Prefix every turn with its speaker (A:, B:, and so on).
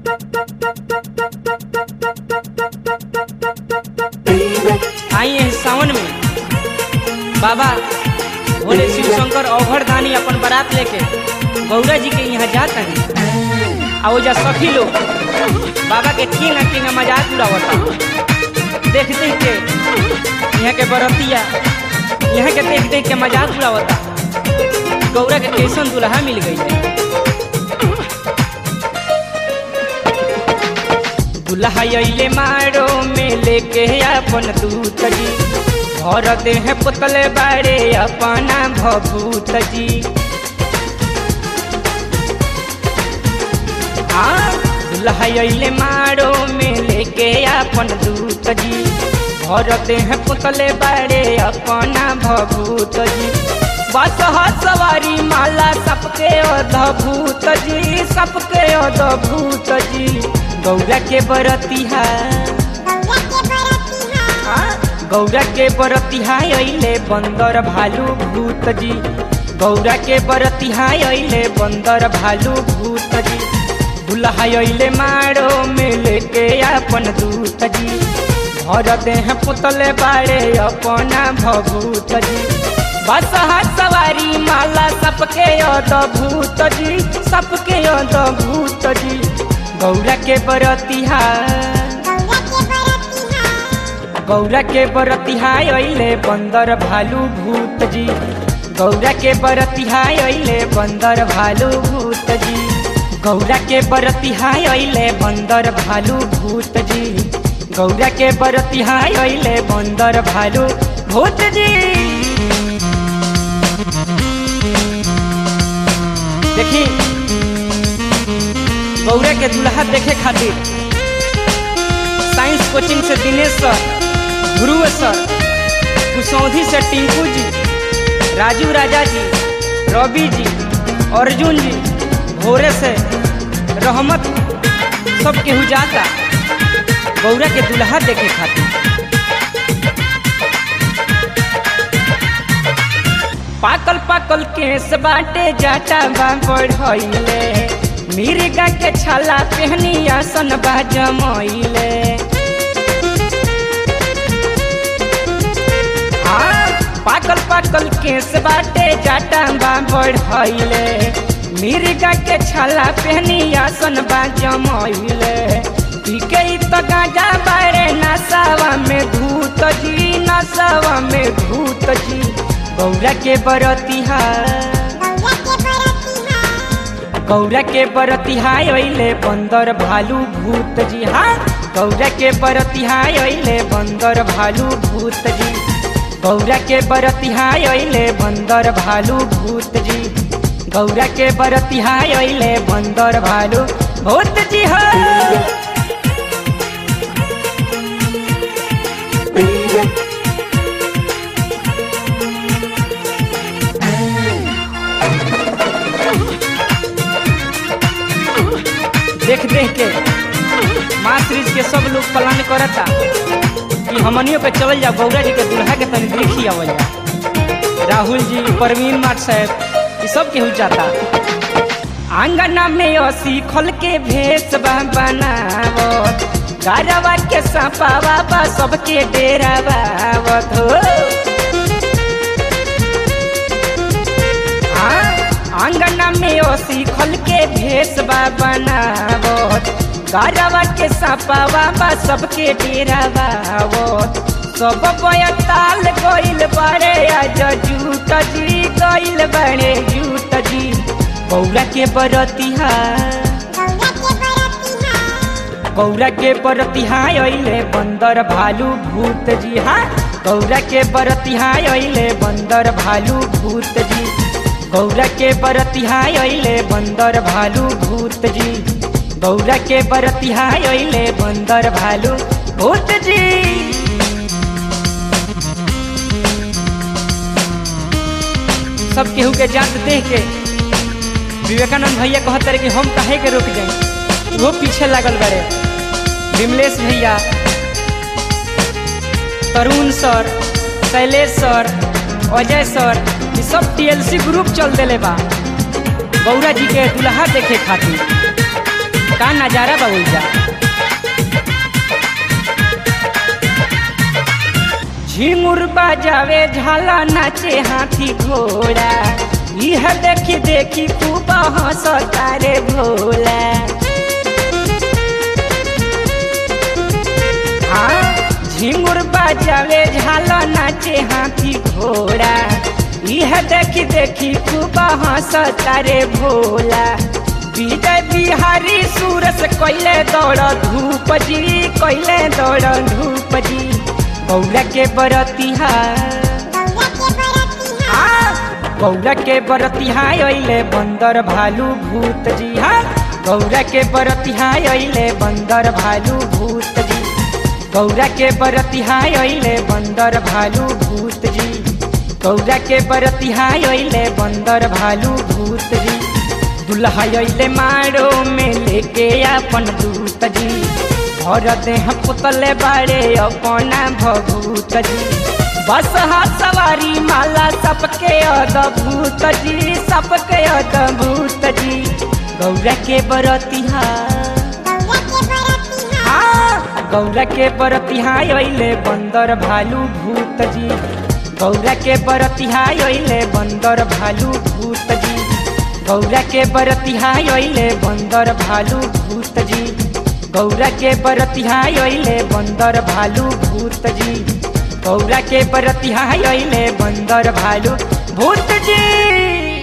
A: आई है सावन में बाबा भोले शिव शंकर अवघर दानी अपन बारात लेके गौरा जी के यहाँ जाता है आ ओजा सखी लोग बाबा के किंग किंग मजाक उड़ावता देख देख के यहाँ के बरतिया यहाँ के देख देख के मजाक उड़ावता गौरा के कैसन दुल्हा मिल गई है दुल्हा अइले मारो में लेके अपन दूत जी भर दे है पुतले बारे अपना भभूत जी हाँ दुल्हा अइले मारो में लेके अपन दूत जी भर दे है पुतले बारे अपना भभूत जी बस ह सवारी माला सबके अद्भुत जी सबके अद्भुत जी गौरा के बरतिहा गौरा के बरतिहा अइले बंदर भालू भूत जी गौरा के बरतिहा अइले बंदर भालू भूत जी दुल्हा अइले मारो में लेके अपन दूत जी भर दे हैं पुतले बाड़े अपना भभूत जी बस हाथ सवारी माला सबके अद्भुत जी सबके अद्भुत जी गौरा के बरतिहा गौरा के बरतिहा अइले बंदर भालू भूत जी गौरा के बरतिहा अइले बंदर भालू भूत जी गौरा के बरतिहा अइले बंदर भालू भूत जी गौरा के बरतिहा अइले बंदर भालू भूत जी देखी गौरा के दुल्हा देखे खातिर साइंस कोचिंग से दिनेश सर ध्रुव सर कुसौधी से टिंकू जी राजू राजा जी रवि जी अर्जुन जी भोरे से रहमत सब केहू जाता गौरा के दुल्हा देखे खातिर पाकल पाकल केस बाटे जाटा बा बढ़ैले मिर्गा के छाला पहनी आसन बा जमैले हाँ, पाकल पाकल केस बाटे जाटा बा बढ़ैले मिर्गा के छाला पहनी आसन बा जमैले पीके तो गाजा बारे नसावा में धूत जी नसावा में धूत जी गौरा के बरतिहा गौरा के बरतिहा अइले बंदर भालू भूत जी हाँ गौरा के बरतिहा अइले बंदर भालू भूत जी गौरा के बरतिहा अइले बंदर भालू भूत जी गौरा के बरतिहा अइले बंदर भालू भूत जी हाँ देख देख के माँ सीरीज के सब लोग प्लान करता कि हमनियों पे चल जाओ गौरा जी के दुल्हा के तनी देखी आवल जा राहुल जी परवीन माट साहब ये सब केहू जाता आंगना में असी खोल के भेस बनावत गारवा के सपावा बा सबके डेरा बावत हो आंगना में ओसी खोल के भेस बा बनावत गारवा के सपावा बा सबके डेरा बावत सब बयताल गइल बारे आज जूत जी गइल बारे जूत जी गौरा के बरतिहा गौरा के बरतिहा अइले बंदर भालू भूत जी हाँ गौरा के बरतिहा अइले बंदर भालू भूत जी गौरा के बरतिहा अइले बंदर भालू भूत जी गौरा के बरतिहा अइले बंदर भालू भूत जी सब केहू के जात देख के विवेकानंद भैया कहते रहे कि हम काहे के रुक जाए वो पीछे लागल बड़े विमलेश भैया तरुण सर शैलेश सर अजय सर ये सब टीएलसी ग्रुप चल दिले बा गौरा जी के दुल्हा देखे खातिर का नजारा बा ओइजा झिमुर बजावे झाला नाचे हाथी घोड़ा यह देखी देखी खूब हंसता रे भोला हाँ झिमुर बजावे झाला नाचे हाथी घोड़ा यह देखी देखी खूब हंसता रे भोला विजय बिहारी सूरस कैले दौड़ धूप जी कैले दौड़ धूप जी गौरा के बरतिहा गौरा के बरतिहा अइले बंदर भालू भूत जी हाँ गौरा के बरतिहा अइले बंदर भालू भूत जी गौरा के बरतिहा अइले बंदर भालू भूत जी गौरा के बरतिहा अइले बंदर भालू भूत जी दुल्हा अइले मारो में लेके अपन दूत जी भर देह पुतले बाड़े अपना भभूत जी बस हा सवारी माला सबके अद्भुत जी सबके अद्भुत जी गौरा के बरतिहा हाँ, गौरा के बरतिहा अइले बंदर भालू भूत जी गौरा के बरतिहा अइले बंदर भालू भूत जी गौरा के बरतिहा अइले बंदर भालू भूत जी गौरा के बरतिहा अइले बंदर भालू भूत जी गौरा के बरतिहा अइले बंदर भालू भूत जी